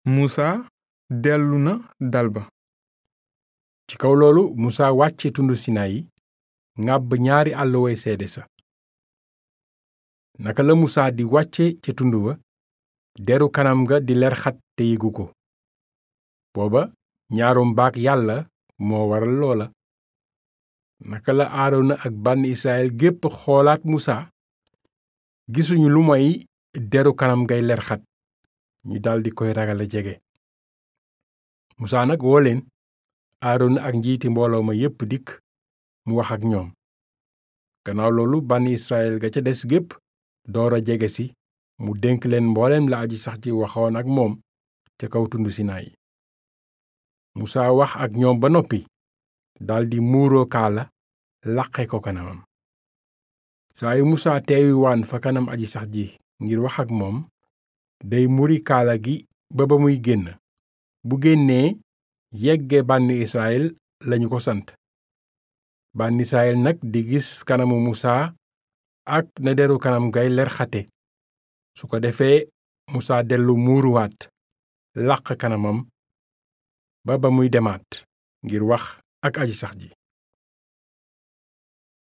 musa dellu na dal ba ci kaw loolu musa wàcce tundu sinayi ŋàbb ñaari àlluway seede sa naka la musa di wàcce ca tund wa deru kanam nga di lerxat te yëgu ko booba ñaarum baak yàlla moo waral loola naka la aarona ak bànn israel gépp xoolaat musa gisuñu lu moy deru kanam ngay lerxat ñu daldi koy ragala jege musa nag woo leen aarona ak njiiti mbooloo ma yépp dikk mu wax ak ñoom gannaaw loolu bànn israel ga ca des gépp doora jege si mu dénk leen mbooleem la aji sax ji waxoon ak moom ca kaw tund sinaay musa wax ak ñoom ba noppi daldi muuroo kaala laqe ko kanamam saa yu musa teewi waan fa kanam aji sax ji ngir wax ak moom day muri kaala gi ba ba muy génn bu génnee yegge bànni israel lañu ko sant bànni israel nag di gis kanamu musa ak na deru kanam gay ler xate su ko defee musa dellu muuruwaat laq kanamam ba ba muy demaat ngir wax ak aji sax ji